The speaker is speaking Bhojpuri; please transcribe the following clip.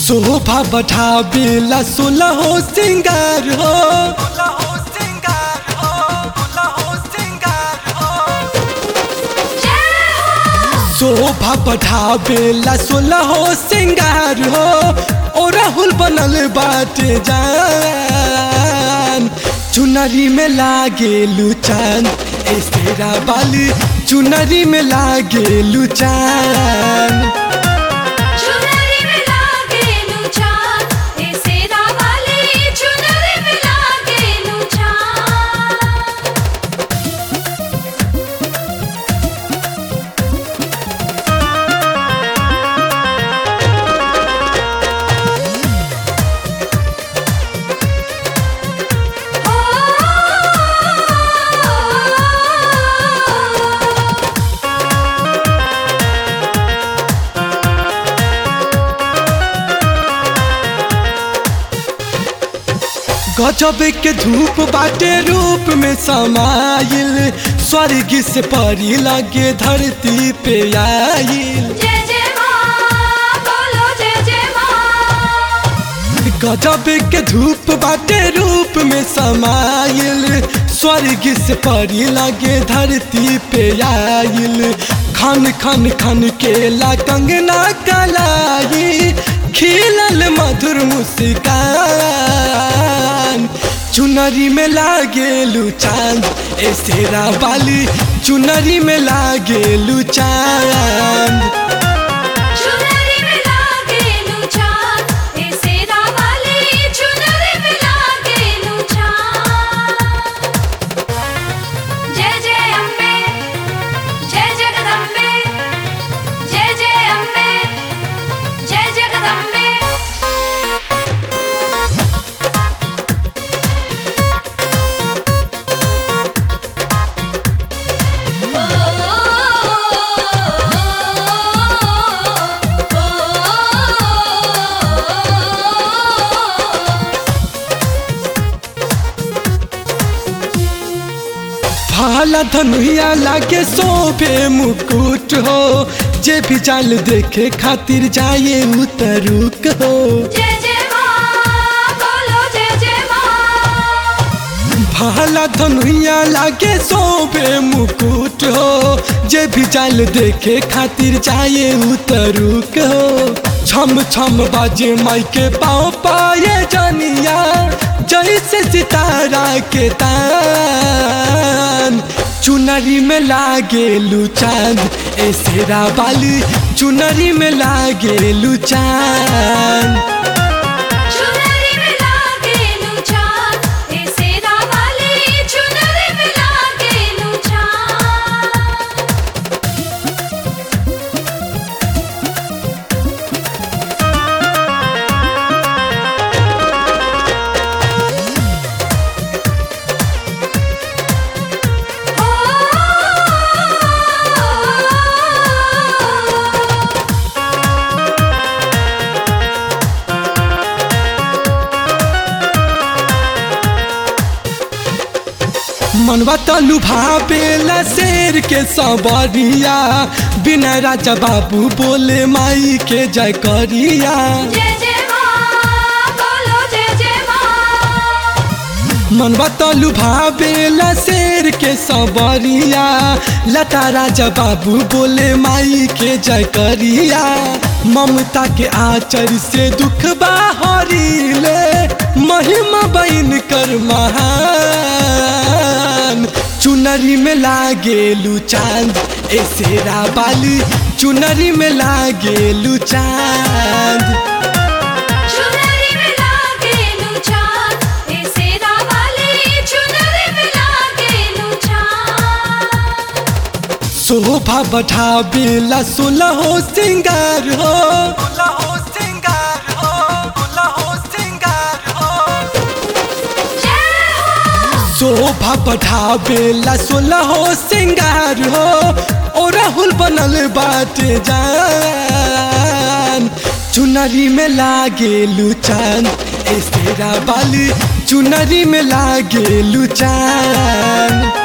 शोभा बढ़ावेला सोलह हो सिंगार हो शोभा बढ़ावेला सोलह हो सिंगार हो ओ राहुल बनल बाटे जान चुनरी में लागे लुचान ए शेरा बाली चुनरी में लागे लुचान चुनरी में लागे लुचान ए सेरा वाली चुनरी में लागे लुचान गजब के धूप बाटे रूप में समाइल स्वर्ग से परी लगे धरती पे आइल जय जय माँ बोलो जय जय माँ गजब के धूप बाटे रूप में समाइल स्वर्ग से परी लगे धरती पे आइल खन खन खन के ला कंगना कलाई खिलल मधुर मुस्कान चुनरी में लागे चांद ए शेरा वाली चुनरी में लागे चांद चुनरी में लागे लुचान ए सेरा वाली चुनरी में लागे लुचान जय जय अम्बे जय जगदम्बे जय जय अम्बे जय जगदम्बे भाला धनुया लागे शोभे मुकुट हो जे भी जाल देखे खातिर जाए उतरुक हो जय जय माँ बोलो जय जय माँ भाला धनुया लागे शोभे मुकुट हो जे भी जाल देखे खातिर जाए उतरुक हो छम छम बाजे माई के पाँव पाए जानिया जैसे सितारा के तान चुनरी में लागे चांद ए शेरा वाली चुनरी में लागे चांद चुनरी में लागे लुचान ए सेरा वाली चुनरी में लागे लुचान मनवा तलु भावेला शेर के सबरिया बिना राजा बाबू बोले माई के जय करिया जय जय माँ बोलो जय जय माँ मनवा तलु भावेला शेर के सबरिया लता राजा बाबू बोले माई के जय करिया ममता के आचर से दुख बाहरीले महिमा बन कर महान चुनरी में लागे चांद ए शेरा बाली चुनरी में लागे चांद चुनरी में लागे लुचान ए सेरा वाली चुनरी में लागे लुचान शोभा बढ़ावेला सोलह हो सिंगार हो जय हो शोभा बढ़ावेला सोलह हो सिंगार हो ओ राहुल बनल बाटे जान चुनरी में लागे चांद ए शेरा बाली चुनरी में लागे चांद